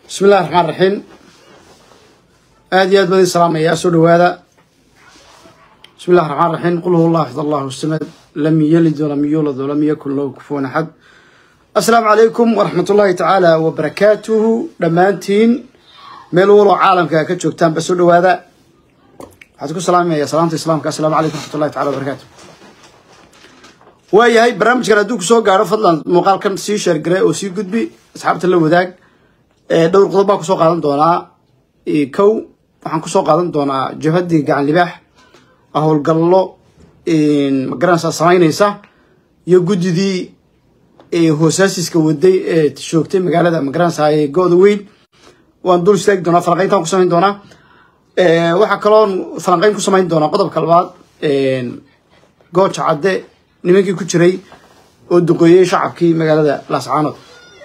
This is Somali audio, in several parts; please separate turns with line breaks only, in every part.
bismi illahi raxmaan raxiim aada iyo aad baan idin salaamayaa soo dhawaada bismi illahi raxmaan raxiim qul huwa allah axad allahu samad lam yalid walam yuulad walam yakun lahu kufuwan axad assalaamu calaykum waraxmat ullahi tacaala wabarakaatuhu dhammaantiin meel waloo caalamka ka joogtaanba soo dhawaada waxaad ku salaamaya salaamta islaamka assalaamu calaykum raxmat ullahi tacala wabarakatu waayahay barnaamijkan hadduu kusoo gaaro fadlan muuqaalkan sii sheergare oo sii gudbi asxaabta la wadaag dhowr qodob baa kusoo qaadan doonaa kow waxaan kusoo qaadan doonaa jabhaddii gacan libaax howlgallo magaranaysaa samaynaysa iyo guddidii hoosaasiska waday ee joogtay magaalada magaranaysaa ee go-da weyn waan dul istaagi doonaa falanqayntaan ku samayn doonaa waxaa kaloon falanqayn ku samayn doonaa qodobka labaad gooja cadde nimankii ku jiray oo duqeeyey shacabkii magaalada laascaanood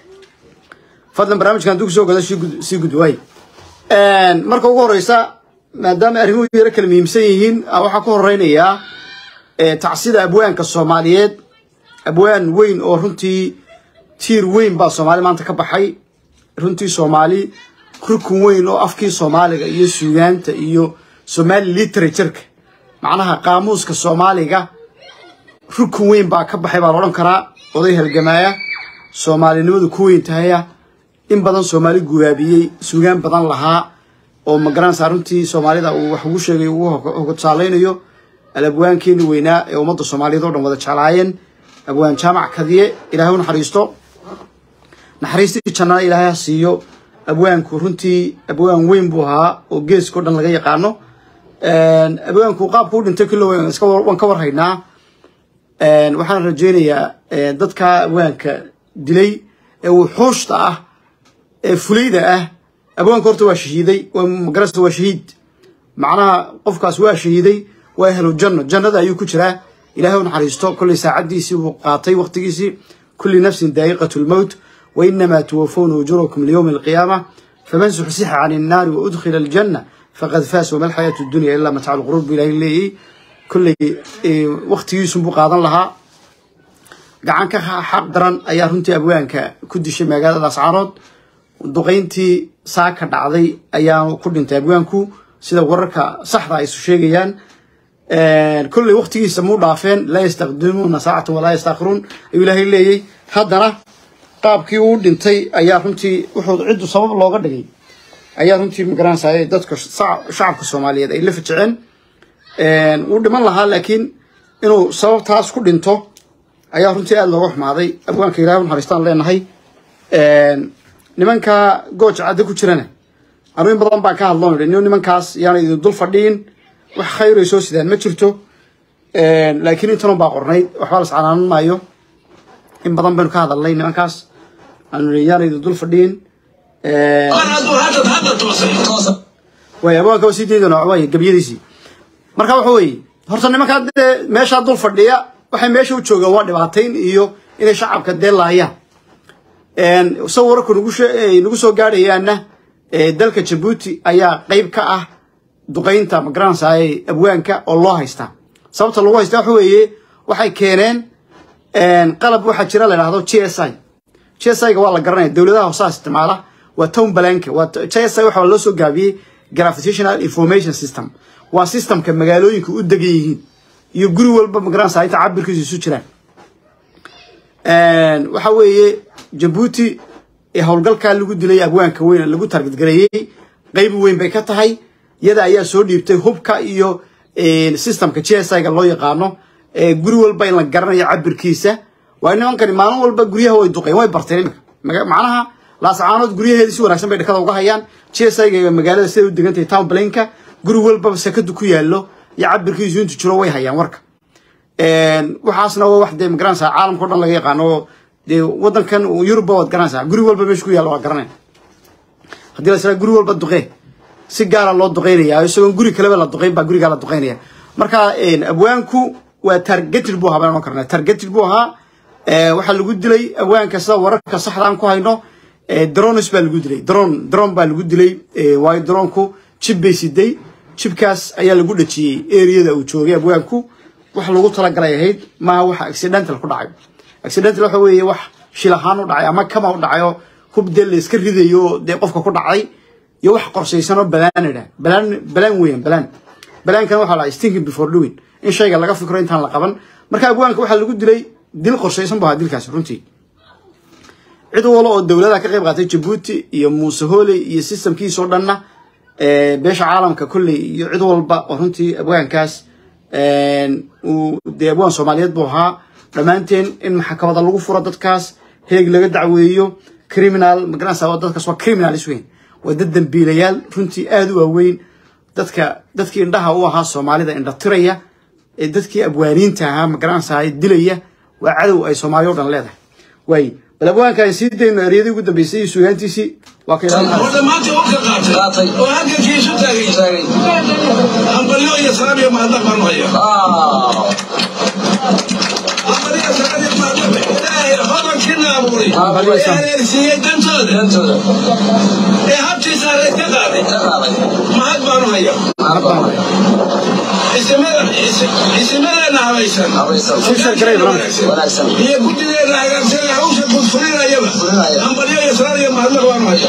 fadlan barnaamijkan hadduu kusoo gado sii gud waay marka ugu horeysa maadaama arrimuhu yaro kala muhiimsan yihiin waxaa ku horeynayaa tacsida abwaanka soomaaliyeed abwaan weyn oo runtii tiir weyn baa soomaali maanta ka baxay runtii soomaali rukun weyn oo afkii soomaaliga iyo suugaanta iyo somali literatureka macnaha qaamuuska soomaaliga rukun weyn baa ka baxay baa la odhan karaa oday halgamaaya soomaalinimadu ku weyn tahaya in badan soomaali gubaabiyey suugaan badan lahaa oo magaranaysaa runtii soomaalida uu wax ugu sheegay ugu hogotusaaleynayo alabwaankeeni weynaa ee ummadda soomaaliyeed oo dhan wada jeclaayeen abwaan jaamac kadiye ilahay u naxariisto naxariistii jannana ilaahay ha siiyo abwaanku runtii abwaan weyn buu ahaa oo geeskao dhan laga yaqaano abwaanku qaabku u dhintay kullo waan ka warhaynaa waxaan rajeynayaa dadka abwaanka dilay ee wuxuushta ah ee fulayda ah abwaanka horta waa shahiiday magarasta waa shahiid macnaha qofkaas waa shahiiday waa helo janno jannada ayuu ku jiraa ilahay u naxariisto kolley saacaddiisii buu qaatay waqtigiisii kulli nafsin daa'iqatu lmowt wa inamaa tuwafawna ujurakum liyowmi alqiyaama faman suxsixa can innaari wa udkhila aljanna faqad faas wama alxayaatu dunya ilaa mataacu lquruur buu ilahay leeyay kolley waqtigiisunbuu qaadan lahaa gacan ka xaq daran ayaa runtii abwaanka ku dishay magaalada laascaanood duqayntii saaka dhacday ayaanu ku dhintay abwaanku sida wararka saxda ay isu sheegayaan kolley waqtigiisa muu dhaafeen laa yastaqdimuuna saacatan walaa yastaakhiruun ayuu ilaahay leeyay haddana qaabkii uu dhintay ayaa runtii wuxuu ciddu sabab looga dhigay ayaa runtii magaranaysaa dadka shacabka soomaaliyeed ay la fajiceen wuu dhiman lahaa laakiin inuu sababtaas ku dhinto ayaa runtii aada looga xumaaday abwaanka ilahay u naxariistaan leenahay nimanka gooja cadde ku jirana anu in badan baan ka hadloo nidhi nin nimankaas yaana idin dul fadhiin wax khayray soo sidaan ma jirto laakiin intanun baa qornayd waxba las canaanan maayo in badan baynu ka hadalnay nimankaas aanu nidhi yaana idin dul fadhiin way abwaanka waa sii daydona way gabyadiisii marka waxa weeye horta nimankaa dee meeshaa dul fadhiya waxay meesha u joogaan waa dhibaatayn iyo inay shacabka dee laayaan sa wararku nagu soo gaadhayaana dalka jabuuti ayaa qeyb ka ah duqaynta magaranaysaay abwaanka oo loo haystaa sababta lagu haystaa waxa weeye waxay keeneen qalab waxaa jira la yidhahdo j s i j s i ga waa la garanaya dowladaha hoosaha isticmaala waa town balanka waa j s i waxaa loo soo gaabiyey gravitational information system waa systemka magaalooyinka u degan yihiin iyo guri walba magaranaysa inta cabirkiisu isu jiraan waxa weeye jabuuti howlgalkaa lagu dilay abwaanka weyn lagu targadgareeyey qeyb weyn bay ka tahay iyada ayaa soo dhiibtay hubka iyo systemka j s i ga loo yaqaano guri walba in la garanayo cabirkiisa waa nimankani maalin walba guryaha way duqeen way barteen imika macnaha laascaanood guryaheedi si wanaagsan bay dhakada uga hayaan j s i ga magaalada siday u degantahay town blanka guri walbaba sakadu ku yaallo iyo cabirkiisu intu jiro way hayaan warka waxaasna waa wax dee magaranaysaa caalamka o dhan laga yaqaano oo dee waddankan yurubba waad garanaysaa guri walba meesha ku yaalla waa garanaya haddii la israa guri walba duqee si gaara loo duqeynaya isagoon guri kaleba la duqeyn baa gurigaa la duqeynaya marka abwaanku waa targeted buu ahaa baan ohan karnaa targeted buu ahaa waxaa lagu dilay abwaanka sida wararka saxda aan ku hayno drones baa lagu dilay drone drone baa lagu dilay waayo droneku jib bay siday jibkaas ayaa lagu dhajiyey areada uu joogay abwaanku wax lagu talagalay ahayd maaha wax accidental ku dhacay accidental waxa weeye wax shil ahaan u dhacay ama kama u dhacayo hub dee layska ridayo dee qofka ku dhacday iyo wax qorshaysan oo balaan idha balaan balaan weeyaan balaan balaankana waxaa la stinking before doing in shayga laga fikro intaan la qaban marka abwaanka waxaa lagu dilay dil qorshaysan bu ahaa dilkaasi runtii cid walo oo dowladaha ka qayb qaatay jabuuti iyo muuse hooley iyo systemkiisoo dhanna beesha caalamka kolley iyo cid walba oo runtii abwaankaas uu dee abwaan soomaaliyeed buu ahaa dhammaanteen in maxkamada lagu furo dadkaas heeg laga dacweeyo criminal magaranaysa dadkaas waa criminalis weyn waa dad dambiilayaal runtii aada u waaweyn dadka dadkii indhaha u ahaa soomaalida indha tiraya ee dadkii abwaaniinta ahaa magaranaysa dilaya waa cadow ay soomaaliya o dhan leedahay waay bal abwaanka aan sii dayno eryadii ugu dambeysay iyo sugaantiisii waa ka
horta maanta u ka qaatay oo halgankiisu taagay hambalyo iyo salaam iyo mahadnaq baanu haya hambalyo salaam iyo mahadnaq ilaahay hodankiina abuuray ee hareersiiyey dantooda ee habtiisa hareer ka qaaday mahad baanu haya isimadeena habaysan iyo guddideena hagaagsan hawsha gudfulinayaba hambalyo iyo salaam iyo mahadnaq baanu haya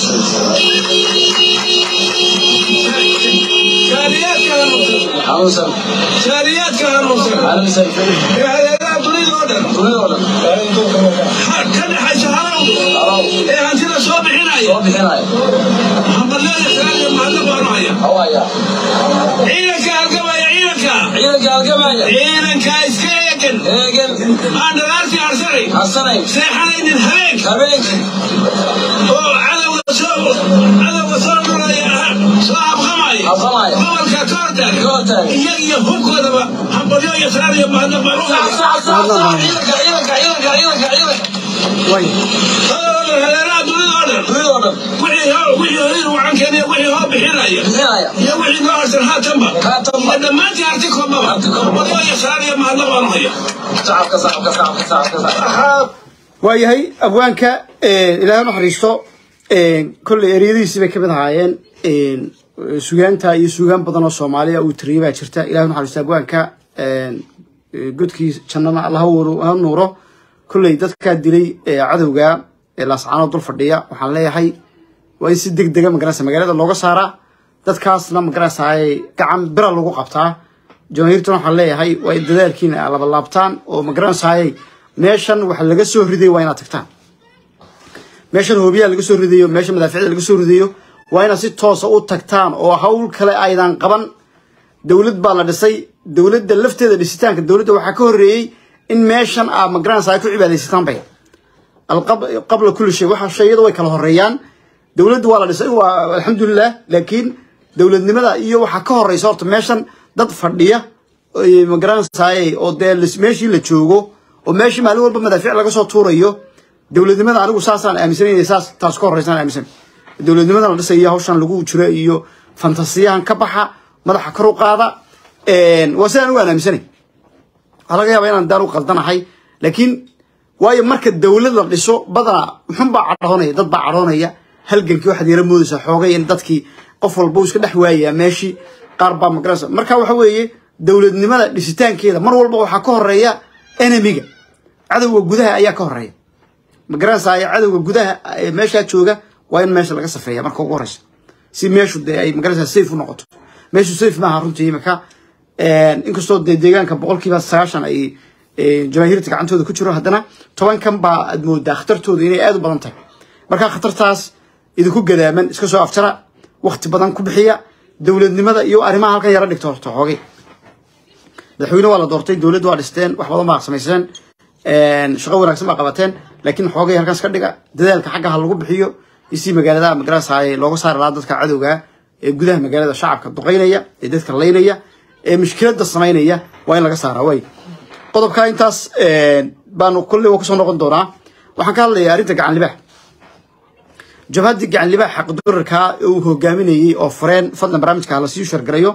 shaariyaadka hanuunsan shaariyaadka hanuunsan ee hareeraha dunidoo dhan ka dhexaysa halow ee hantida soo bixinaya hambalyo iyo salaam iyo mahadnaq baanu haya ciidanka halgamaya ciidanka ciidanka iska eegan aan dhalaartii harsanay seexanaynin habeenka oo cadowga soo cadowga soo dhulaya soo habqamaya gobolka ka hortaaga iyaga iyo hubkoodaba hambalyo iyo salaam iyo mahadnaq baan u hareeraha dunidoo dhan wixii horir wacankeena wixii hoo bixinaya iyo wixii noo harsan haatanba iyo dhammaantii harti koobaba hambalyo iyo salaam iyo mahadnaq baan u haya
waayahay abwaanka ilaahay naxariisto kolley eryadiisii bay kamid ahaayeen sugaanta iyo sugaan badan oo soomaaliya uu tiriyay baa jirta ilahay naxariisto abwaanka godkii jannana alla ha nuuro kolley dadkaa dilay cadowga laascaanoo dul fadhiya waxaan leeyahay waa in si deg dega magaranaysa magaalada looga saaraa dadkaasna magaranaysa gacan bira lagu qabtaa jamaahiirtan waxaan leeyahay waa in dadaalkiina labalaabtaan oo magaranaysaay meeshan waxa laga soo ridayo waa inaad tagtaan meeshan hoobiyaa laga soo ridayo meesha madaaficda laga soo ridayo waa inaad si toosa u tagtaan oo hawl kale aydan qaban dowlad baa la dhisay dowladda lafteeda dhisitaanka dowladda waxaa ka horreeyey in meeshan aa magaranaysa ay ku cibaadaysataan bay qabla kulli shay waxa shayada way kala horeeyaan dowladda waa la dhisay waa alxamdulilah laakiin dowladnimada iyo waxaa ka horeysa horta meeshan dad fadhiya magaranaysaay oo dee meeshii la joogo oo meeshii maalin walba madaafiic laga soo tuurayo dowladnimada anigu saasaan aaminsanay saas taas ka horeysaan aaminsan dowladnimada la dhisayo hawshan lagu jiro iyo fantasiyahan ka baxa madaxa kor u qaada waa sidaan ugu aan aaminsanay waxaa laga yaabaa inaan daan u qaldanahay laakiin waayo marka dowlad la dhiso badanaa muxun baa cadhoonaya dad baa cadhoonaya halgankii waxaad yara moodaysaa xoogay in dadkii qof walba uu iska dhex waayaa meeshii qaar baa magaranaysa marka waxa weeye dowladnimada dhisitaankeeda mar walba waxaa ka horeeya enemiga cadowga gudaha ayaa ka horeeya magaranaysa cadowga gudaha meeshaa jooga waa in meesha laga safeeya marka ugu horeysa si meeshu dee ay magaranaysa safe u noqoto meeshu safe maaha runtii imika inkastoo dee deegaanka boqolkiiba sagaashan ay jamaahiirta gacantooda ku jiro haddana tobankan baa aad moodaa khatartooda inay aada u badan tahay marka khatartaas idinku gadaaman iska soo afjara wakti badan ku bixiya dowladnimada iyo arrimaha halkan yara dhigto horta xoogay madaxweyne waa la doortay dowladda waa dhisteen wax badan baa samayseen shaqo wanaagsan baa qabateen laakiin xoogay halkaas ka dhiga dadaalka xagga ha lagu bixiyo isii magaalada magarasaaye looga saari lahaa dadka cadowga ee gudaha magaalada shacabka duqaynaya ee dadka laynaya ee mushkilada samaynaya waa in laga saaraa way qodobka intaas baanu kolley wa kasoo noqon doonaa waxaan ka hadlayaa arrinta gacan libaax jabhaddii gacan libaax xaqdurarka uu hogaaminayey oo fureen fadlan barnaamijka hala sii shargarayo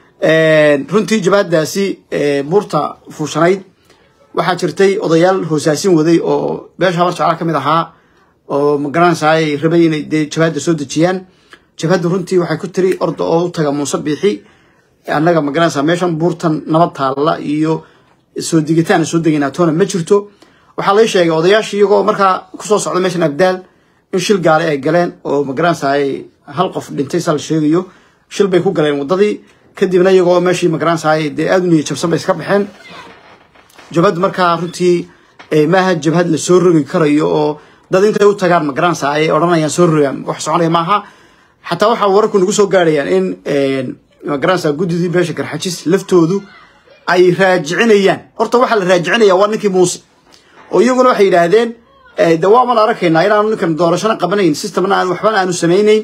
runtii jabhaddaasi buurta fuushanayd waxaa jirtay odayaal hoosaasin waday oo beesha habar jeclaa ka mid ahaa oo magaranaysaay rabay inay dee jabhadda soo dejiyaan jabhadda runtii waxay ku tiri orda oo u taga muuse biixi annaga magaranaysaa meeshan buurtan nabad taalla iyo soo degitaan soo degaynaa toona ma jirto waxaa lay sheegay odayaashii iyagoo markaa kusoo socda meeshan abdaal in shil gaari ay galeen oo magaranaysaay hal qof dhintay saa la sheegayo shil bay ku galeen waddadii kadibna iyagoo meeshii magaranaysaay dee aada u niya jabsan bay iska baxeen jabhaddu markaa runtii maaha jabhad la soo rogi karayo oo dad intay u tagaan magaranaysa ay odhanayaan soo rogaan wax soconaya maaha xataa waxaa wararku nagu soo gaarayaan in magaranaysa guddidii beesha garxajis laftoodu ay raajicinayaan horta waxaa la raajicinaya waa ninkii muuse oo iyaguna waxay yidhaahdeen de waaman arakaynaa inaanu ninkan doorashana qabanayn systemna aan waxbana aanu samaynayn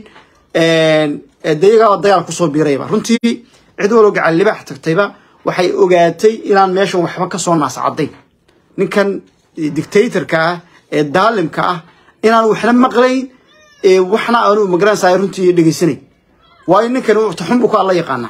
de iyagaa dagaal kusoo biirayba runtii cid waloo gacan libaax tagtayba waxay ogaatay inaan meeshan waxba kasoo naascadayn ninkan dictatorka ah ee daalimka ah inaan waxna maqlayn waxna aanu magaranaysa runtii dhegaysanayn waayo ninkan taxunbu ku alla yaqaana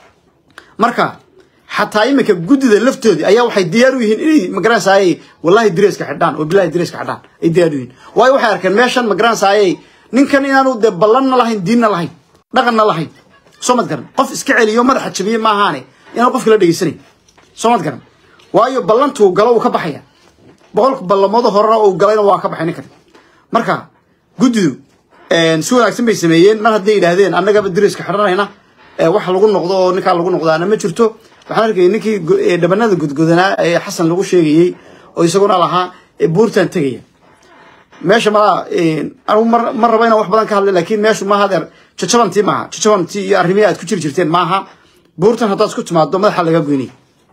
marka xataa iminka guddida laftoodii ayaa waxay diyaar u yihiin inay magaranaysaay wallahi direeska xidhaan oo bilahi direeska xidhaan ay diyaar u yihiin waayo waxay arkeen meeshan magaranaysaay ninkan inaanu dee ballanna lahayn diinna lahayn dhaqanna lahayn soo mad garan qof iska celiyo madaxa jabiye maahaane inaan qofka la dhegaysanayn soo mad garan waayo ballantuu galo uu ka baxaya boqolka ballamooda horena uu galayna waa ka baxay ninkan marka guddidu si wanaagsan bay sameeyeen mar hadday yidhaahdeen annagaba diriska xidhanayna wax lagu noqdo oo ninkaa lagu noqdaana ma jirto waxaan arkayay ninkii dhabanada gudgudanaa ee xasan lagu sheegayey oo isaguna lahaa buurtaan tegaya meesha malaa anigu ma rabo inaan wax badan ka hadlay laakiin meeshu maaha adeer jajabantii maaha jajabantii iyo arrimihii aad ku jiri jirteen maaha buurtan haddaad isku timaado madaxa laga goynaya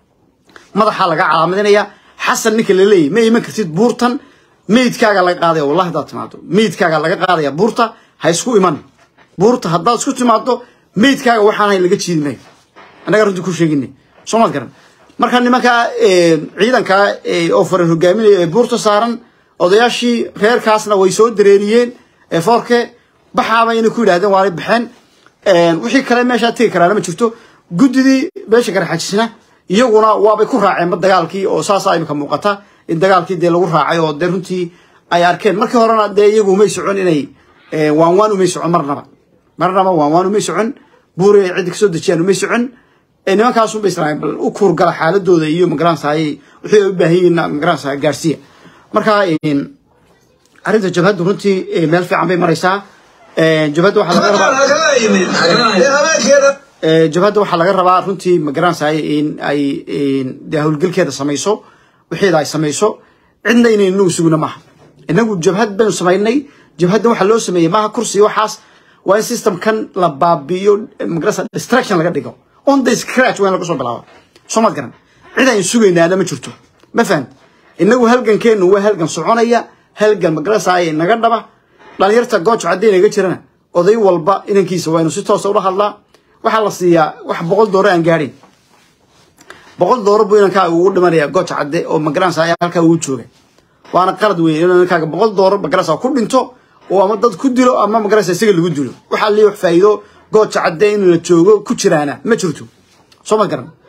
madaxa laga calaamadinaya xasan ninka la leeyahy ma iman kartid buurtan meydkaaga laga qaadaya wallahi haddaad timaado meydkaaga laga qaadaya buurta ha isku iman buurta haddaad isku timaado meydkaaga waxaan hay laga jiidi maayo annaga runtii ku sheegina soo maad garan marka nimankaa ciidankaa oo farar hogaaminaya ee buurta saaran odayaashii reerkaasna way soo dareeriyeen foorke baxaaba inay ku yidhahdeen waanay baxeen wixii kale meeshaa tegi karaana ma jirto guddidii beesha garxajisna iyaguna waabay ku raaceenba dagaalkii oo saasaa imika muuqata in dagaalkii dee lagu raacay oo dee runtii ay arkeen markii horena dee iyagu umay socon inay waan waan umay socon marnaba marnaba waan waan umay socon buuri ay ciddi kasoo dejiyaan umay socon nimankaasunbay islaameen bal u kuurgala xaaladooda iyo magaranaysaay wixii ay u baahan yihiin magaranaysaa gaarsiiya marka arrinta jabhaddu runtii meel fiican bay maraysaa jabhadda waxaa laga rabaa jabhadda waxaa laga rabaa runtii magaranaysaay in ay dee howlgelkeeda samayso wixeeda ay samayso cidna inay inagu sugna maaha inagu jabhad baynu samaynay jabhadda waxaa loo sameeyey maaha kursi waxaas waa in systemkan la baabi'iyo magarasa distraction laga dhigo on the scratch waa in laga soo bilaaba soo maad garan cid aynu sugaynaana ma jirto ma fahant inagu halgankeenu waa halgan soconaya halgan magarasaaye naga dhaba dhalinyarta goojo caddey naga jirana oday walba inankiisa waa inu si toosa ula hadlaa waxaa la siiyaa wax boqol dooro aan gaadhin boqol dooro buu inankaa ugu dhimanaya gooja cadde oo magaranaysa halkaa ugu jooga waana qalad weyn inuu inankaaga boqol dooro magaranaysa ku dhinto oo ama dad ku dilo ama magaranaysa isaga lagu dilo waxaa lii wax faa'iido gooja cadde in la joogo ku jiraana ma jirto soo ma garan